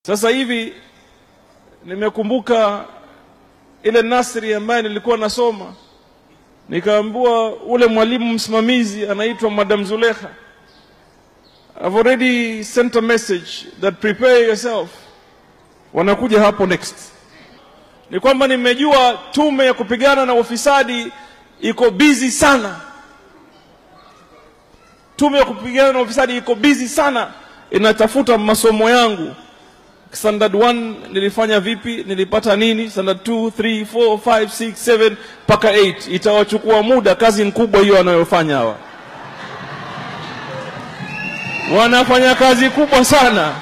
Sasa hivi nimekumbuka ile nasri ambaye nilikuwa nasoma, nikaambiwa ule mwalimu msimamizi anaitwa Madam Zulekha. I've already sent a message that prepare yourself, wanakuja hapo next. Ni kwamba nimejua tume ya kupigana na ufisadi iko busy sana. Tume ya kupigana na ufisadi iko busy sana, inatafuta masomo yangu standard 1 nilifanya vipi, nilipata nini, standard 2, 3, 4, 5, 6, 7 mpaka 8. Itawachukua muda, kazi kubwa hiyo wanayofanya hawa. Wanafanya kazi kubwa sana,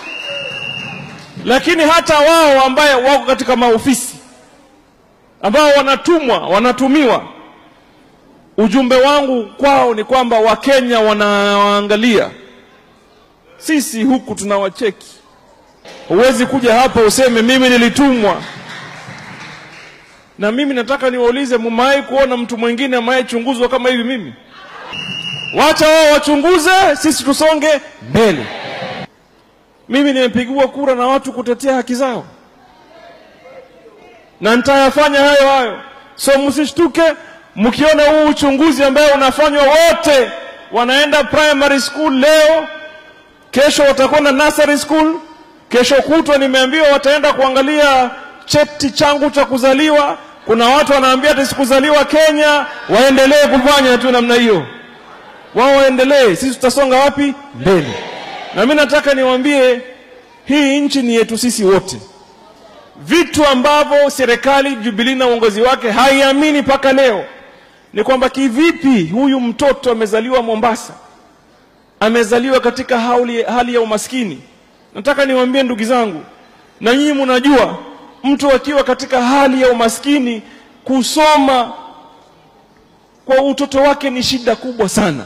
lakini hata wao ambaye wako katika maofisi ambao wanatumwa wanatumiwa, ujumbe wangu kwao ni kwamba Wakenya wanawaangalia, sisi huku tunawacheki Huwezi kuja hapa useme mimi nilitumwa. Na mimi nataka niwaulize, mumewahi kuona mtu mwingine ameyechunguzwa kama hivi mimi? Wacha wao wachunguze, sisi tusonge mbele. Mimi nimepigiwa kura na watu kutetea haki zao, na nitayafanya hayo hayo. So msishtuke mkiona huu uchunguzi ambao unafanywa, wote wanaenda primary school leo, kesho watakwenda nursery school Kesho kutwa nimeambiwa wataenda kuangalia cheti changu cha kuzaliwa. Kuna watu wanaambia ati sikuzaliwa Kenya, waendelee kufanya tu namna hiyo, wao waendelee, sisi tutasonga wapi? Mbele. Na mimi nataka niwaambie, hii nchi ni yetu sisi wote. Vitu ambavyo serikali Jubilee na uongozi wake haiamini mpaka leo ni kwamba kivipi huyu mtoto amezaliwa Mombasa, amezaliwa katika hali, hali ya umaskini Nataka niwaambie ndugu zangu, na nyinyi mnajua, mtu akiwa katika hali ya umaskini kusoma kwa utoto wake ni shida kubwa sana,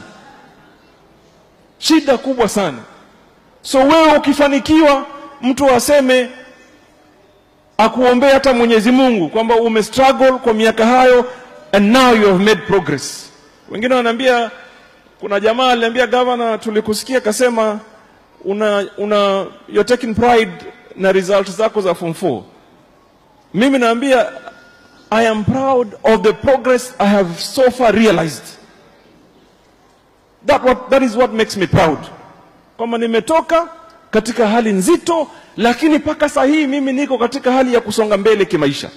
shida kubwa sana. So wewe ukifanikiwa, mtu aseme akuombee hata Mwenyezi Mungu kwamba ume struggle kwa miaka hayo and now you have made progress. Wengine wanaambia, kuna jamaa aliambia gavana, tulikusikia kasema una, una you're taking pride na result zako za form 4. Mimi naambia I am proud of the progress I have so far realized. That, what, that is what makes me proud, kwamba nimetoka katika hali nzito, lakini mpaka saa hii mimi niko katika hali ya kusonga mbele kimaisha,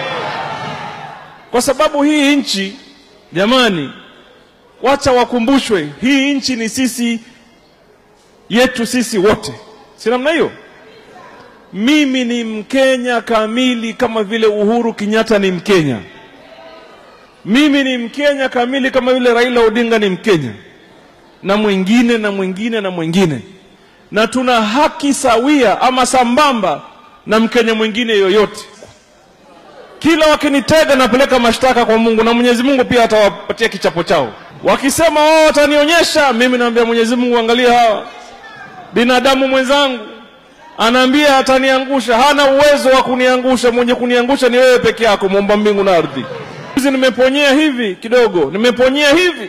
kwa sababu hii nchi jamani, wacha wakumbushwe, hii nchi ni sisi yetu sisi wote, si namna hiyo? Mimi ni Mkenya kamili kama vile Uhuru Kenyatta ni Mkenya. Mimi ni Mkenya kamili kama vile Raila Odinga ni Mkenya, na mwingine na mwingine na mwingine, na tuna haki sawia ama sambamba na Mkenya mwingine yoyote. Kila wakinitega napeleka mashtaka kwa Mungu, na Mwenyezi Mungu pia atawapatia kichapo chao. Wakisema wao watanionyesha, mimi naambia Mwenyezi Mungu, angalia hawa binadamu mwenzangu anaambia ataniangusha, hana uwezo wa kuniangusha. Mwenye kuniangusha ni wewe peke yako, muumba mbingu na ardhi. Hizi nimeponyea hivi kidogo, nimeponyea hivi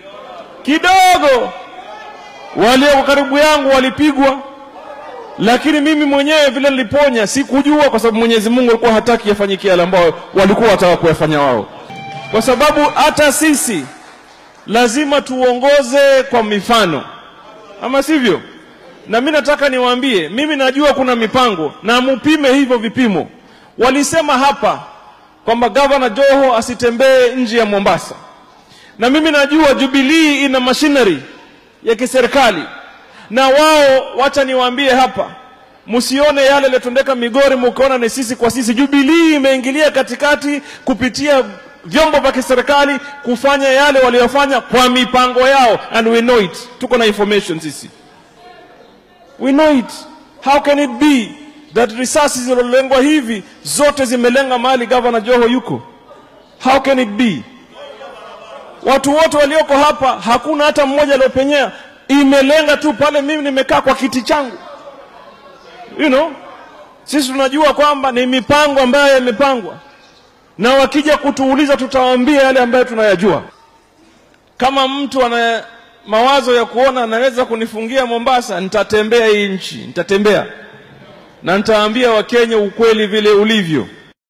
kidogo, walioko karibu yangu walipigwa, lakini mimi mwenyewe vile niliponya sikujua, kwa sababu Mwenyezi Mungu alikuwa hataki yafanyikie yale ambayo walikuwa wataka kuyafanya wao, kwa sababu hata sisi lazima tuongoze kwa mifano, ama sivyo? na mimi nataka niwaambie, mimi najua kuna mipango na mupime hivyo vipimo. Walisema hapa kwamba gavana Joho asitembee nje ya Mombasa, na mimi najua Jubilee ina machinery ya kiserikali, na wao, wacha niwaambie hapa, msione yale yaliyotendeka Migori mkaona ni sisi kwa sisi. Jubilee imeingilia katikati kupitia vyombo vya kiserikali kufanya yale waliyofanya kwa mipango yao, and we know it, tuko na information sisi We know it. How can it be that risasi zilizolengwa hivi zote zimelenga mahali gavana Joho yuko? How can it be? Watu wote walioko hapa hakuna hata mmoja aliopenyea, imelenga tu pale mimi nimekaa kwa kiti changu. You know, sisi tunajua kwamba ni mipango ambayo imepangwa, na wakija kutuuliza tutawaambia yale ambayo tunayajua. Kama mtu ana mawazo ya kuona anaweza kunifungia Mombasa, nitatembea hii nchi, nitatembea na nitaambia Wakenya ukweli vile ulivyo.